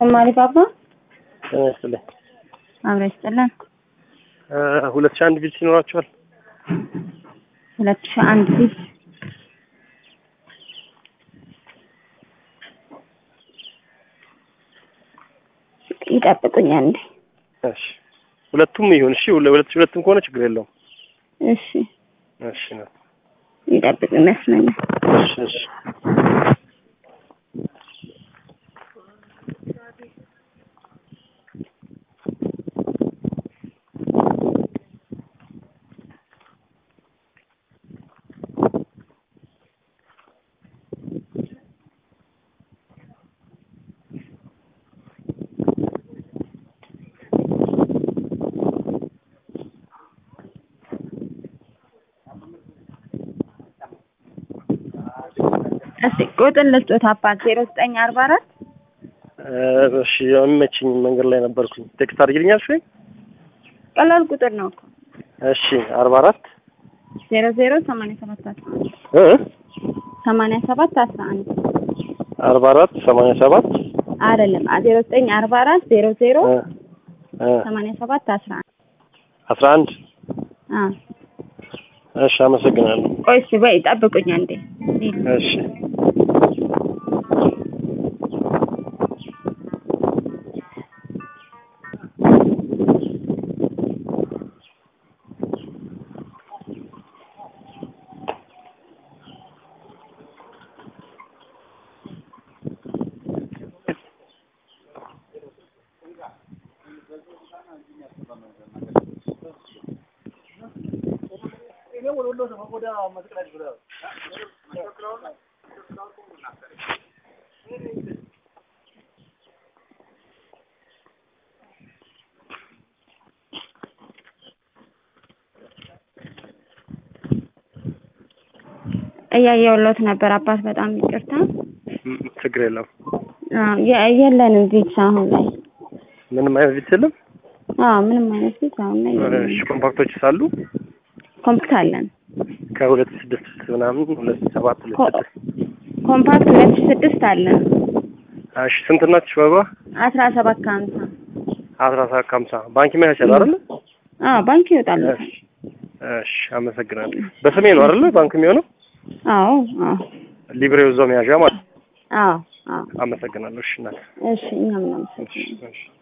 ተማሪ ባባ ስልኝ አብረ ይስጥልን። ሁለት ሺህ አንድ ቢት ይኖራቸዋል። ሁለት ሺህ አንድ ቢት ይጠብቁኝ አንዴ። እሺ ሁለቱም ይሁን። እሺ ሁለት ሺህ ሁለቱም ከሆነ ችግር የለውም። እሺ እሺ ነው። ይጠብቁ ይመስለኛል። እሺ እሺ እስቲ ቁጥር ልስጦት አባት ዜሮ ዘጠኝ አርባ አራት እሺ የሚመችኝ መንገድ ላይ ነበርኩኝ። ቴክስት አድርጊልኛል። እሺ ቀላል ቁጥር ነው እኮ እሺ አርባ አራት ዜሮ ዜሮ ሰማንያ ሰባት አስራ አንድ እ ሰማንያ ሰባት አስራ አንድ አርባ አራት ሰማንያ ሰባት አይደለም ዜሮ ዘጠኝ አርባ አራት ዜሮ ዜሮ እ እ ሰማንያ ሰባት አስራ አንድ አስራ አንድ አ እሺ አመሰግናለሁ። ቆይ እስኪ በይ ጠብቁኝ አንዴ እሺ እያየሁሎት ነበር አባት በጣም ይቅርታ ም- ችግር የለም። አዎ የ- የለንም ቢትስ አሁን ላይ ምንም አይነት ቢት የለም። አዎ ምንም አይነት ቢትስ አሁን ላይ የለንም። እሺ ኮምፓክቶች ሳሉ ኮምፓክት አለን ከሁለት ስድስት ምናምን ሁለት ሰባት ሁለት ኮ- ስድስት ኮምፓክት ሁለት ሺህ ስድስት አለን እሺ ስንት ናችሁ? ባባ አስራ ሰባት ከሀምሳ አስራ ሰባት ከሀምሳ ባንክ መያዝ ይችላል አይደል? አዎ ባንክ ይወጣል እሺ እሺ አመሰግናለሁ። በስሜ ነው አይደል ባንክ የሚሆነው? አዎ አዎ ሊብሬው እዛው መያዣ ማለት ነው። አዎ አዎ አመሰግናለሁ። እሺ እናት እሺ እኛም እናመሰግናለን እሺ እሺ